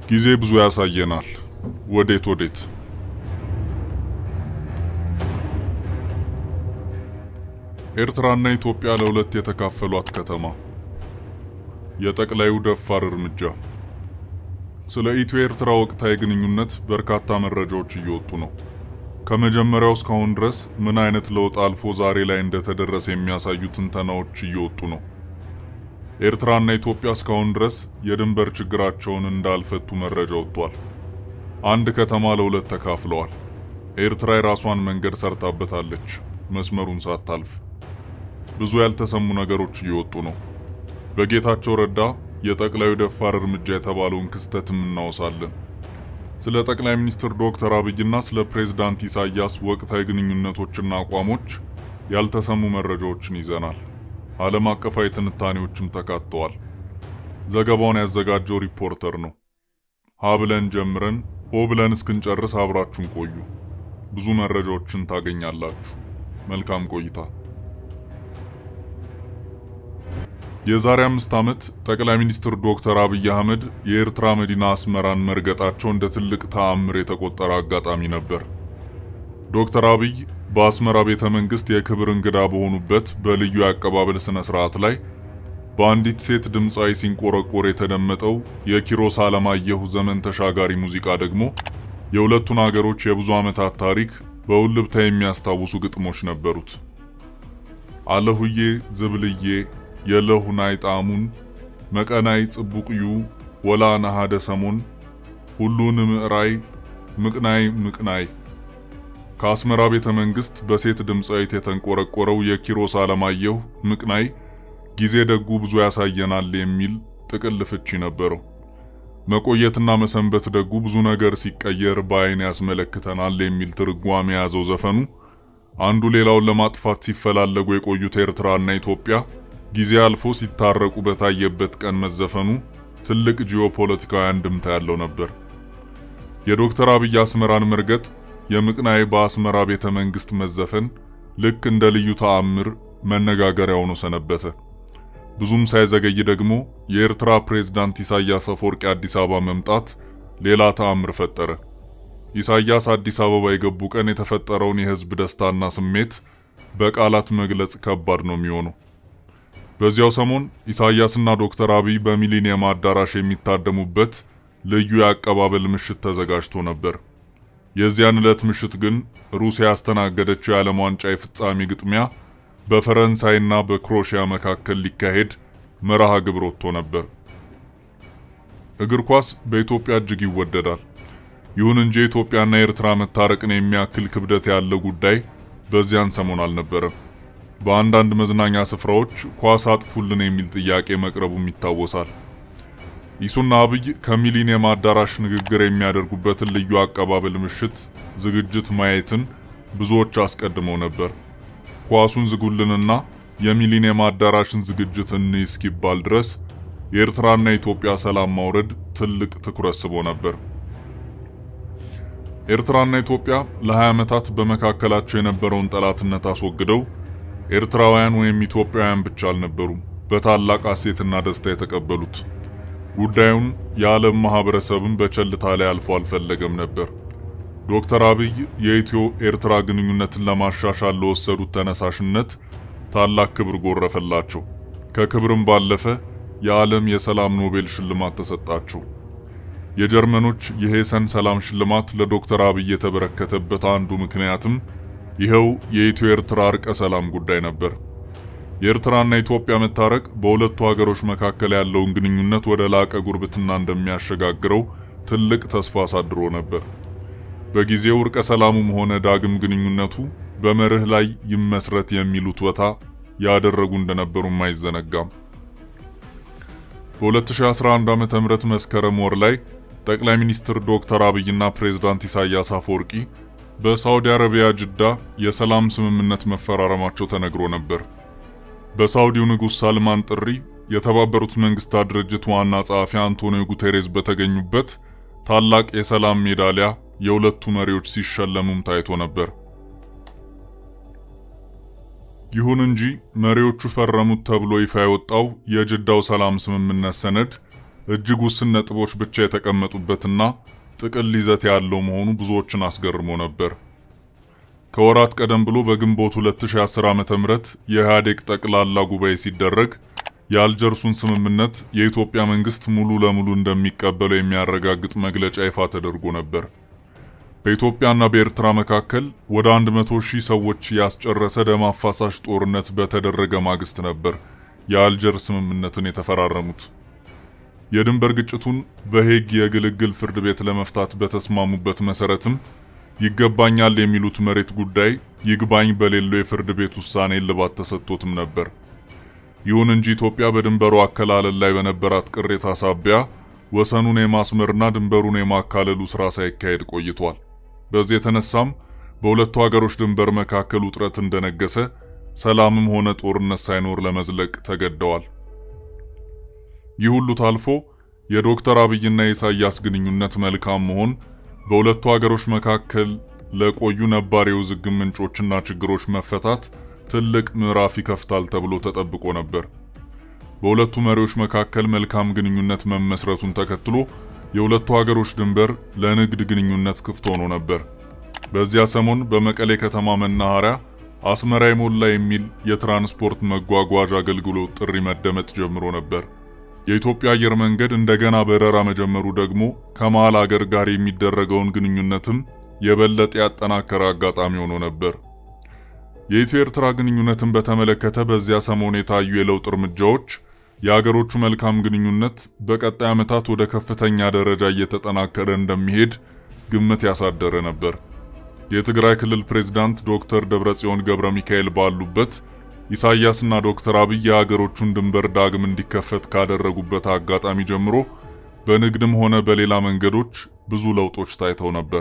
ጊዜ ብዙ ያሳየናል። ወዴት ወዴት? ኤርትራና ኢትዮጵያ ለሁለት የተካፈሏት ከተማ። የጠቅላዩ ደፋር እርምጃ። ስለ ኢትዮ ኤርትራ ወቅታዊ ግንኙነት በርካታ መረጃዎች እየወጡ ነው። ከመጀመሪያው እስካሁን ድረስ ምን አይነት ለውጥ አልፎ ዛሬ ላይ እንደተደረሰ የሚያሳዩ ትንተናዎች እየወጡ ነው። ኤርትራና ኢትዮጵያ እስካሁን ድረስ የድንበር ችግራቸውን እንዳልፈቱ መረጃ ወጥቷል። አንድ ከተማ ለሁለት ተካፍለዋል። ኤርትራ የራሷን መንገድ ሰርታበታለች፣ መስመሩን ሳታልፍ። ብዙ ያልተሰሙ ነገሮች እየወጡ ነው። በጌታቸው ረዳ የጠቅላዩ ደፋር እርምጃ የተባለውን ክስተትም እናወሳለን። ስለ ጠቅላይ ሚኒስትር ዶክተር አብይና ስለ ፕሬዝዳንት ኢሳያስ ወቅታዊ ግንኙነቶችና አቋሞች ያልተሰሙ መረጃዎችን ይዘናል። ዓለም አቀፋዊ ትንታኔዎችም ተካተዋል። ዘገባውን ያዘጋጀው ሪፖርተር ነው። ሀ ብለን ጀምረን ሆ ብለን እስክንጨርስ አብራችሁን ቆዩ። ብዙ መረጃዎችን ታገኛላችሁ። መልካም ቆይታ። የዛሬ አምስት ዓመት ጠቅላይ ሚኒስትር ዶክተር አብይ አህመድ የኤርትራ መዲና አስመራን መርገጣቸው እንደ ትልቅ ተአምር የተቆጠረ አጋጣሚ ነበር። ዶክተር አብይ በአስመራ ቤተ መንግስት የክብር እንግዳ በሆኑበት በልዩ የአቀባበል ስነ ስርዓት ላይ በአንዲት ሴት ድምፃዊ ሲንቆረቆር የተደመጠው የኪሮስ አለማየሁ ዘመን ተሻጋሪ ሙዚቃ ደግሞ የሁለቱን አገሮች የብዙ ዓመታት ታሪክ በውልብታ የሚያስታውሱ ግጥሞች ነበሩት። አለሁዬ ዝብልዬ የለሁናይ ጣሙን መቀናይ ጽቡቅዩ ወላ ናሃደ ሰሞን ሁሉን ምዕራይ ምቅናይ ምቅናይ ከአስመራ ቤተ መንግስት በሴት ድምፃዊት የተንቆረቆረው የኪሮስ አለማየሁ ምቅናይ ጊዜ ደጉ ብዙ ያሳየናል የሚል ጥቅል ፍቺ ነበረው። መቆየትና መሰንበት ደጉ ብዙ ነገር ሲቀየር በአይን ያስመለክተናል የሚል ትርጓሜ የያዘው ዘፈኑ አንዱ ሌላውን ለማጥፋት ሲፈላለጉ የቆዩት ኤርትራና ኢትዮጵያ ጊዜ አልፎ ሲታረቁ በታየበት ቀን መዘፈኑ ትልቅ ጂኦፖለቲካዊ አንድምታ ያለው ነበር። የዶክተር አብይ አስመራን መርገጥ፣ የምቅናይ በአስመራ ቤተ መንግስት መዘፈን ልክ እንደ ልዩ ተአምር መነጋገሪያ ሆኖ ሰነበተ። ብዙም ሳይዘገይ ደግሞ የኤርትራ ፕሬዝዳንት ኢሳያስ አፈወርቂ አዲስ አበባ መምጣት ሌላ ተአምር ፈጠረ። ኢሳያስ አዲስ አበባ የገቡ ቀን የተፈጠረውን የህዝብ ደስታና ስሜት በቃላት መግለጽ ከባድ ነው የሚሆነው። በዚያው ሰሞን ኢሳያስና ዶክተር አብይ በሚሊኒየም አዳራሽ የሚታደሙበት ልዩ የአቀባበል ምሽት ተዘጋጅቶ ነበር። የዚያን ዕለት ምሽት ግን ሩሲያ ያስተናገደችው የዓለም ዋንጫ የፍጻሜ ግጥሚያ በፈረንሳይና በክሮሺያ መካከል ሊካሄድ መርሃ ግብር ወጥቶ ነበር። እግር ኳስ በኢትዮጵያ እጅግ ይወደዳል። ይሁን እንጂ የኢትዮጵያና የኤርትራ መታረቅን የሚያክል ክብደት ያለው ጉዳይ በዚያን ሰሞን አልነበረም። በአንዳንድ መዝናኛ ስፍራዎች ኳስ አጥፉልን የሚል ጥያቄ መቅረቡም ይታወሳል። ኢሱና አብይ ከሚሊኒየም አዳራሽ ንግግር የሚያደርጉበትን ልዩ አቀባበል ምሽት ዝግጅት ማየትን ብዙዎች አስቀድመው ነበር። ኳሱን ዝጉልንና የሚሊኒየም አዳራሽን ዝግጅት እንይ እስኪባል ድረስ የኤርትራና የኢትዮጵያ ሰላም ማውረድ ትልቅ ትኩረት ስቦ ነበር። ኤርትራና ኢትዮጵያ ለ20 ዓመታት በመካከላቸው የነበረውን ጠላትነት አስወግደው ኤርትራውያን ወይም ኢትዮጵያውያን ብቻ አልነበሩም በታላቅ ሐሴትና ደስታ የተቀበሉት። ጉዳዩን የዓለም ማህበረሰብም በቸልታ ላይ አልፎ አልፈለገም ነበር። ዶክተር አብይ የኢትዮ ኤርትራ ግንኙነትን ለማሻሻል ለወሰዱት ተነሳሽነት ታላቅ ክብር ጎረፈላቸው። ከክብርም ባለፈ የዓለም የሰላም ኖቤል ሽልማት ተሰጣቸው። የጀርመኖች የሄሰን ሰላም ሽልማት ለዶክተር አብይ የተበረከተበት አንዱ ምክንያትም ይኸው የኢትዮ ኤርትራ እርቀ ሰላም ጉዳይ ነበር። የኤርትራና ኢትዮጵያ መታረቅ በሁለቱ ሀገሮች መካከል ያለውን ግንኙነት ወደ ላቀ ጉርብትና እንደሚያሸጋግረው ትልቅ ተስፋ አሳድሮ ነበር። በጊዜው እርቀ ሰላሙም ሆነ ዳግም ግንኙነቱ በመርህ ላይ ይመስረት የሚሉት ወታ ያደረጉ እንደነበሩም አይዘነጋም። በ2011 ዓ.ም መስከረም ወር ላይ ጠቅላይ ሚኒስትር ዶክተር አብይና ፕሬዝዳንት ኢሳያስ አፈወርቂ በሳውዲ አረቢያ ጅዳ የሰላም ስምምነት መፈራረማቸው ተነግሮ ነበር። በሳውዲው ንጉሥ ሳልማን ጥሪ የተባበሩት መንግስታት ድርጅት ዋና ጸሐፊ አንቶኒዮ ጉቴሬስ በተገኙበት ታላቅ የሰላም ሜዳሊያ የሁለቱ መሪዎች ሲሸለሙም ታይቶ ነበር። ይሁን እንጂ መሪዎቹ ፈረሙት ተብሎ ይፋ የወጣው የጅዳው ሰላም ስምምነት ሰነድ እጅግ ውስን ነጥቦች ብቻ የተቀመጡበትና ጥቅል ይዘት ያለው መሆኑ ብዙዎችን አስገርሞ ነበር። ከወራት ቀደም ብሎ በግንቦት 2010 ዓ.ም የኢህአዴግ ጠቅላላ ጉባኤ ሲደረግ የአልጀርሱን ስምምነት የኢትዮጵያ መንግስት ሙሉ ለሙሉ እንደሚቀበለው የሚያረጋግጥ መግለጫ ይፋ ተደርጎ ነበር። በኢትዮጵያና በኤርትራ መካከል ወደ 100 ሺህ ሰዎች ያስጨረሰ ደም አፋሳሽ ጦርነት በተደረገ ማግስት ነበር የአልጀር ስምምነትን የተፈራረሙት። የድንበር ግጭቱን በሄግ የግልግል ፍርድ ቤት ለመፍታት በተስማሙበት መሰረትም ይገባኛል የሚሉት መሬት ጉዳይ ይግባኝ በሌለው የፍርድ ቤት ውሳኔ እልባት ተሰጥቶትም ነበር። ይሁን እንጂ ኢትዮጵያ በድንበሩ አከላለል ላይ በነበራት ቅሬታ ሳቢያ ወሰኑን የማስመርና ድንበሩን የማካለሉ ስራ ሳይካሄድ ቆይቷል። በዚህ የተነሳም በሁለቱ ሀገሮች ድንበር መካከል ውጥረት እንደነገሰ ሰላምም ሆነ ጦርነት ሳይኖር ለመዝለቅ ተገደዋል። ይህ ሁሉ ታልፎ የዶክተር አብይና የኢሳያስ ግንኙነት መልካም መሆን በሁለቱ ሀገሮች መካከል ለቆዩ ነባር የውዝግብ ምንጮችና ችግሮች መፈታት ትልቅ ምዕራፍ ይከፍታል ተብሎ ተጠብቆ ነበር። በሁለቱ መሪዎች መካከል መልካም ግንኙነት መመስረቱን ተከትሎ የሁለቱ ሀገሮች ድንበር ለንግድ ግንኙነት ክፍት ሆኖ ነበር። በዚያ ሰሞን በመቀሌ ከተማ መናኸሪያ አስመራ የሞላ የሚል የትራንስፖርት መጓጓዣ አገልግሎት ጥሪ መደመጥ ጀምሮ ነበር። የኢትዮጵያ አየር መንገድ እንደገና በረራ መጀመሩ ደግሞ ከመሃል አገር ጋር የሚደረገውን ግንኙነትም የበለጠ ያጠናከረ አጋጣሚ ሆኖ ነበር። የኢትዮ ኤርትራ ግንኙነትን በተመለከተ በዚያ ሰሞን የታዩ የለውጥ እርምጃዎች የአገሮቹ መልካም ግንኙነት በቀጣይ ዓመታት ወደ ከፍተኛ ደረጃ እየተጠናከረ እንደሚሄድ ግምት ያሳደረ ነበር። የትግራይ ክልል ፕሬዝዳንት ዶክተር ደብረጽዮን ገብረ ሚካኤል ባሉበት ኢሳያስና ዶክተር አብይ የሀገሮቹን ድንበር ዳግም እንዲከፈት ካደረጉበት አጋጣሚ ጀምሮ በንግድም ሆነ በሌላ መንገዶች ብዙ ለውጦች ታይተው ነበር።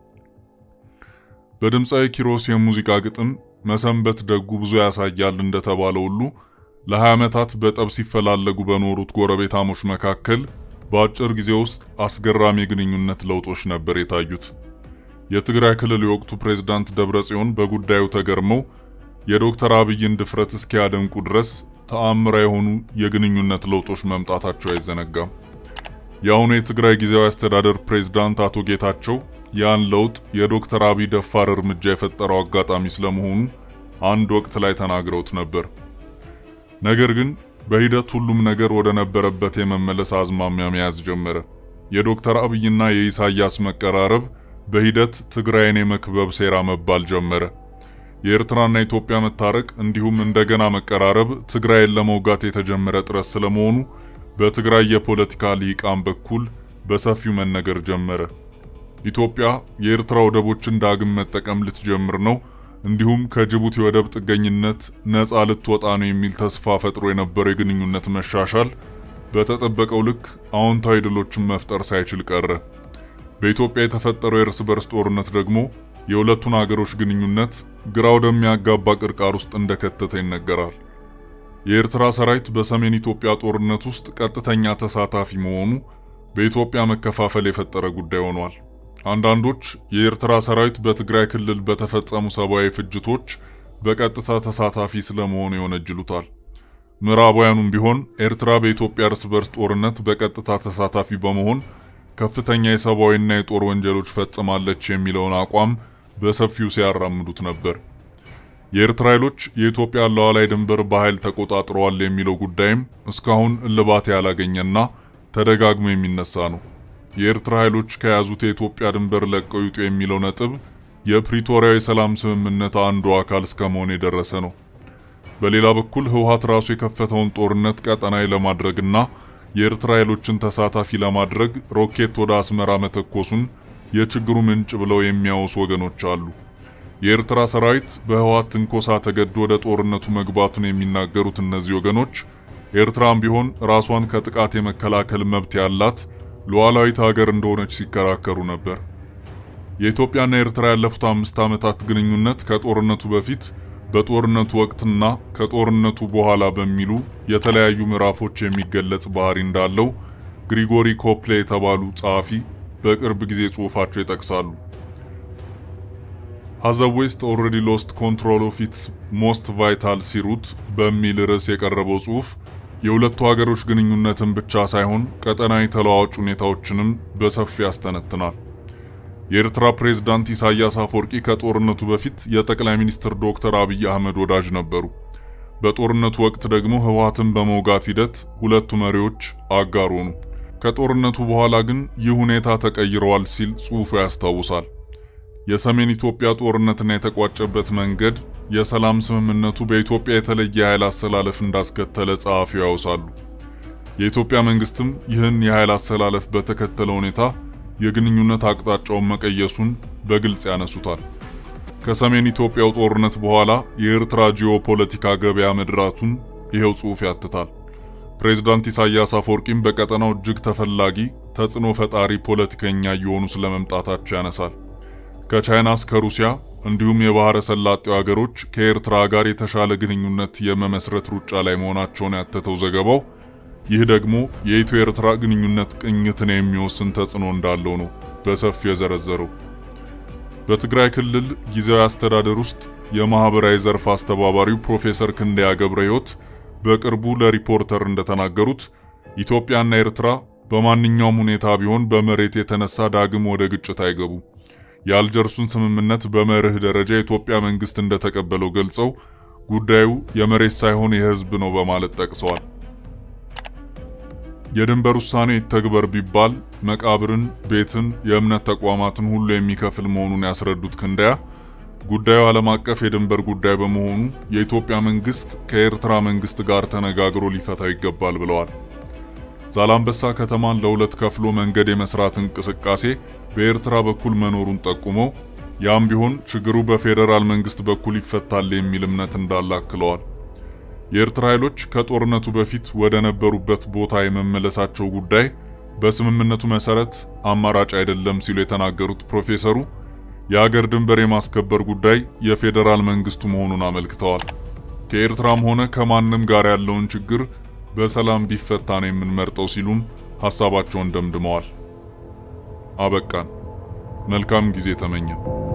በድምፃዊ ኪሮስ የሙዚቃ ግጥም መሰንበት ደጉ ብዙ ያሳያል እንደተባለ ሁሉ ለ20 ዓመታት በጠብ ሲፈላለጉ በኖሩት ጎረቤታሞች መካከል በአጭር ጊዜ ውስጥ አስገራሚ የግንኙነት ለውጦች ነበር የታዩት። የትግራይ ክልል የወቅቱ ፕሬዝዳንት ደብረጽዮን በጉዳዩ ተገርመው የዶክተር አብይን ድፍረት እስኪያደንቁ ድረስ ተአምራ የሆኑ የግንኙነት ለውጦች መምጣታቸው አይዘነጋም። የአሁኑ የትግራይ ጊዜያዊ አስተዳደር ፕሬዝዳንት አቶ ጌታቸው ያን ለውጥ የዶክተር አብይ ደፋር እርምጃ የፈጠረው አጋጣሚ ስለመሆኑ አንድ ወቅት ላይ ተናግረውት ነበር። ነገር ግን በሂደት ሁሉም ነገር ወደ ነበረበት የመመለስ አዝማሚያ መያዝ ጀመረ። የዶክተር አብይና የኢሳያስ መቀራረብ በሂደት ትግራይን የመክበብ ሴራ መባል ጀመረ። የኤርትራና ኢትዮጵያ መታረቅ እንዲሁም እንደገና መቀራረብ ትግራይን ለመውጋት የተጀመረ ጥረት ስለመሆኑ በትግራይ የፖለቲካ ልሂቃን በኩል በሰፊው መነገር ጀመረ። ኢትዮጵያ የኤርትራ ወደቦችን ዳግም መጠቀም ልትጀምር ነው፣ እንዲሁም ከጅቡቲ ወደብ ጥገኝነት ነፃ ልትወጣ ነው የሚል ተስፋ ፈጥሮ የነበረው የግንኙነት መሻሻል በተጠበቀው ልክ አዎንታዊ ድሎችን መፍጠር ሳይችል ቀረ። በኢትዮጵያ የተፈጠረው የእርስ በርስ ጦርነት ደግሞ የሁለቱን አገሮች ግንኙነት ግራ ወደሚያጋባ ቅርቃር ውስጥ እንደከተተ ይነገራል። የኤርትራ ሰራዊት በሰሜን ኢትዮጵያ ጦርነት ውስጥ ቀጥተኛ ተሳታፊ መሆኑ በኢትዮጵያ መከፋፈል የፈጠረ ጉዳይ ሆኗል። አንዳንዶች የኤርትራ ሰራዊት በትግራይ ክልል በተፈጸሙ ሰብአዊ ፍጅቶች በቀጥታ ተሳታፊ ስለመሆኑ ይወነጅሉታል። ምዕራባውያኑም ቢሆን ኤርትራ በኢትዮጵያ እርስ በርስ ጦርነት በቀጥታ ተሳታፊ በመሆን ከፍተኛ የሰብአዊና የጦር ወንጀሎች ፈጽማለች የሚለውን አቋም በሰፊው ሲያራምዱት ነበር። የኤርትራ ኃይሎች የኢትዮጵያን ሉዓላዊ ድንበር በኃይል ተቆጣጥረዋል የሚለው ጉዳይም እስካሁን እልባት ያላገኘና ተደጋግሞ የሚነሳ ነው። የኤርትራ ኃይሎች ከያዙት የኢትዮጵያ ድንበር ለቀው ይውጡ የሚለው ነጥብ የፕሪቶሪያው የሰላም ስምምነት አንዱ አካል እስከመሆን የደረሰ ነው። በሌላ በኩል ህወሓት ራሱ የከፈተውን ጦርነት ቀጠናዊ ለማድረግና የኤርትራ ኃይሎችን ተሳታፊ ለማድረግ ሮኬት ወደ አስመራ መተኮሱን የችግሩ ምንጭ ብለው የሚያወሱ ወገኖች አሉ። የኤርትራ ሰራዊት በህወሓት ትንኮሳ ተገዶ ወደ ጦርነቱ መግባቱን የሚናገሩት እነዚህ ወገኖች ኤርትራም ቢሆን ራሷን ከጥቃት የመከላከል መብት ያላት ሉዓላዊት ሀገር እንደሆነች ሲከራከሩ ነበር። የኢትዮጵያና ኤርትራ ያለፉት አምስት ዓመታት ግንኙነት ከጦርነቱ በፊት በጦርነቱ ወቅትና ከጦርነቱ በኋላ በሚሉ የተለያዩ ምዕራፎች የሚገለጽ ባህሪ እንዳለው ግሪጎሪ ኮፕሌ የተባሉ ጸሐፊ በቅርብ ጊዜ ጽሑፋቸው ይጠቅሳሉ። ሃዝ ዌስት ኦልሬዲ ሎስት ኮንትሮል ኦፍ ኢትስ ሞስት ቫይታል ሲሩት በሚል ርዕስ የቀረበው ጽሑፍ የሁለቱ ሀገሮች ግንኙነትን ብቻ ሳይሆን ቀጠናዊ ተለዋዋጭ ሁኔታዎችንም በሰፊ ያስተነትናል። የኤርትራ ፕሬዝዳንት ኢሳያስ አፈወርቂ ከጦርነቱ በፊት የጠቅላይ ሚኒስትር ዶክተር አብይ አህመድ ወዳጅ ነበሩ። በጦርነቱ ወቅት ደግሞ ህወሓትን በመውጋት ሂደት ሁለቱ መሪዎች አጋር ሆኑ። ከጦርነቱ በኋላ ግን ይህ ሁኔታ ተቀይረዋል ሲል ጽሑፉ ያስታውሳል። የሰሜን ኢትዮጵያ ጦርነትና የተቋጨበት መንገድ የሰላም ስምምነቱ በኢትዮጵያ የተለየ የኃይል አሰላለፍ እንዳስከተለ ጸሐፊው ያውሳሉ። የኢትዮጵያ መንግስትም ይህን የኃይል አሰላለፍ በተከተለ ሁኔታ የግንኙነት አቅጣጫውን መቀየሱን በግልጽ ያነሱታል። ከሰሜን ኢትዮጵያው ጦርነት በኋላ የኤርትራ ጂኦፖለቲካ ገበያ መድራቱን ይሄው ጽሑፍ ያትታል። ፕሬዝዳንት ኢሳያስ አፈወርቂም በቀጠናው እጅግ ተፈላጊ ተጽዕኖ ፈጣሪ ፖለቲከኛ እየሆኑ ስለመምጣታቸው ያነሳል። ከቻይና እስከ ሩሲያ እንዲሁም የባህረ ሰላጤው ሀገሮች ከኤርትራ ጋር የተሻለ ግንኙነት የመመስረት ሩጫ ላይ መሆናቸውን ያተተው ዘገባው ይህ ደግሞ የኢትዮ ኤርትራ ግንኙነት ቅኝትን የሚወስን ተጽዕኖ እንዳለው ነው በሰፊው የዘረዘረው። በትግራይ ክልል ጊዜያዊ አስተዳደር ውስጥ የማህበራዊ ዘርፍ አስተባባሪው ፕሮፌሰር ክንደያ ገብረ ሕይወት በቅርቡ ለሪፖርተር እንደተናገሩት ኢትዮጵያና ኤርትራ በማንኛውም ሁኔታ ቢሆን በመሬት የተነሳ ዳግም ወደ ግጭት አይገቡም። የአልጀርሱን ስምምነት በመርህ ደረጃ የኢትዮጵያ መንግስት እንደተቀበለው ገልጸው ጉዳዩ የመሬት ሳይሆን የሕዝብ ነው በማለት ጠቅሰዋል። የድንበር ውሳኔ ይተግበር ቢባል መቃብርን፣ ቤትን፣ የእምነት ተቋማትን ሁሉ የሚከፍል መሆኑን ያስረዱት ክንደያ ጉዳዩ ዓለም አቀፍ የድንበር ጉዳይ በመሆኑ የኢትዮጵያ መንግስት ከኤርትራ መንግስት ጋር ተነጋግሮ ሊፈታው ይገባል ብለዋል። ዛላምበሳ ከተማን ለሁለት ከፍሎ መንገድ የመስራት እንቅስቃሴ በኤርትራ በኩል መኖሩን ጠቁመው ያም ቢሆን ችግሩ በፌዴራል መንግስት በኩል ይፈታል የሚል እምነት እንዳለ አክለዋል። የኤርትራ ኃይሎች ከጦርነቱ በፊት ወደ ነበሩበት ቦታ የመመለሳቸው ጉዳይ በስምምነቱ መሰረት አማራጭ አይደለም ሲሉ የተናገሩት ፕሮፌሰሩ የአገር ድንበር የማስከበር ጉዳይ የፌዴራል መንግስቱ መሆኑን አመልክተዋል። ከኤርትራም ሆነ ከማንም ጋር ያለውን ችግር በሰላም ቢፈታ ነው የምንመርጠው ሲሉም ሐሳባቸውን ደምድመዋል። አበቃን። መልካም ጊዜ ተመኘን።